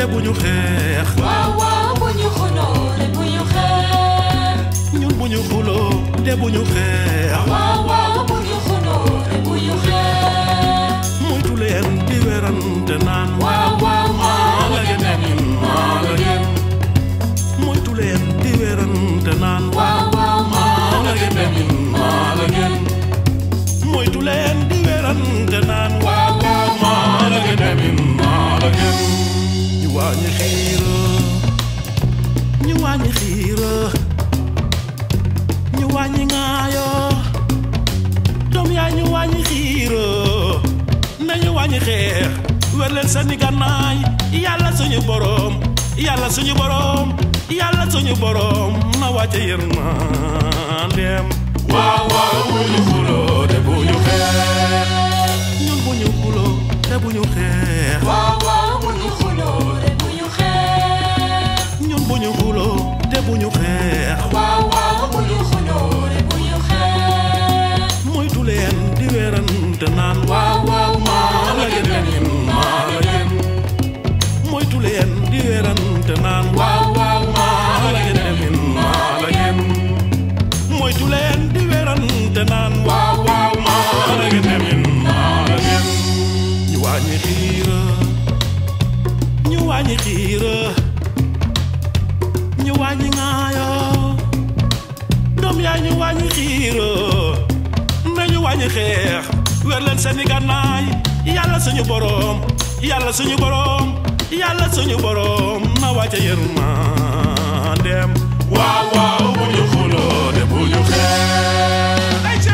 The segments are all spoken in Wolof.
bu ñu xeex waaw waaw bu ñu xuloo te bu ñu xeex ñun bu ñu xuloo te bu ñu xeex waaw waaw bu ñu xuloo te bu ñu xeex moytu leen di werante naan waaw waaw maa la gën amin maa la gën moytu leen di werante naan waaw waaw maa la gën amin maa la gën moytu leen di werante naan waaw waaw maa la gën amin maa la gën ñu wàññi xiira ñu wàññi xiira ñu wàññi ŋaayo doom yaa ñu wàññi xiira nañu wàññi xeex wér leen seeni gànnaay yàlla suñu boroom yàlla suñu boroom yàlla suñu boroom na wàcce yërmandeem waaw waaw bu ñu xuloo te bu ñu xeex ñun bu ñu xuloo te bu ñu xeex waaw waaw bu ñu xuloo te bu ñu xeex ñun bu ñu xuloo te bu ñu xeex waaw waaw bu ñu xuloo te bu ñu xeex moytu leen di weerante naan waaw waaw maa la gën amin maa la gën moytu leen di weerante naan waaw waaw maa la gën amin maa la gën moytu leen di weerante naan waaw waaw maa la gën amin maa la gën ñu wàññi xiira ñu wàññi xiira ñu wàññi ŋaayo doom yaa ñu wàññi xiira nañu wàññi xeex weer leen seeni gànnaay yàlla suñu boroom yàlla suñu boroom yàlla suñu boroom na wàcce yërmandeem waaw waaw bu ñu xuloo de bu ñu xeex ayca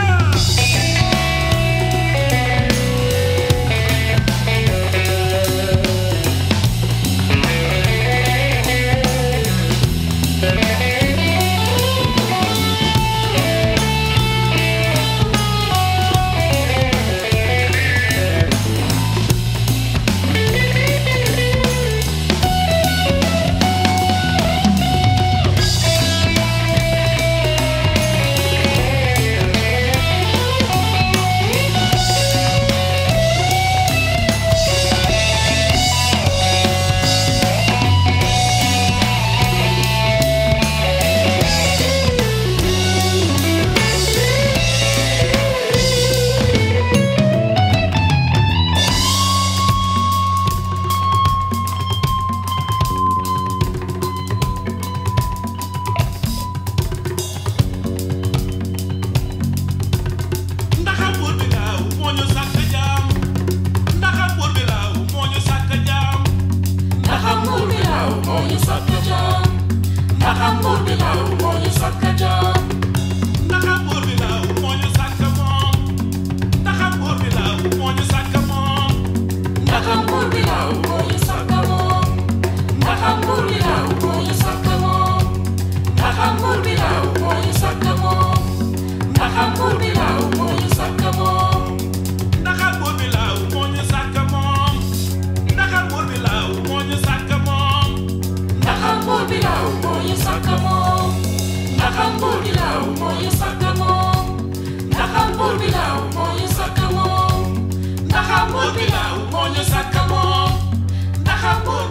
ndaxam buur bi laaw moo ñu sàkk jaam ndaxam buur bi laaw moo ñu sàkk jaam ndaxam buur bi laaw moo ñu sàkk jaam ndaxam buur bi laaw moo ñu sàkk jaam ndaxam buur bi laaw moo ñu sàkk moom ndaxam buur bi laaw moo ñu sàkk moom ndaxam buur bi laaw moo ñu sàkk moom ndaxam buur bi laaw moo ñu sàkk moom ndaxam buur bi laaw moo ñu sàkk moom ndaxam buur bi laaw moo ñu sàkk moom ndaxam buur bi laaw moo ñu sàkk moom ndaxam buur bi laaw moo ñu sàkk moom ndaxam buur bi laaw moo ñu sàkk moom ndaxam buur bi laaw moo ñu sàkk moom ndaxam buur bi laaw moo ñu sàkk moom ndaxam buur bi laaw moo ñu sàkk moom ndaxam buur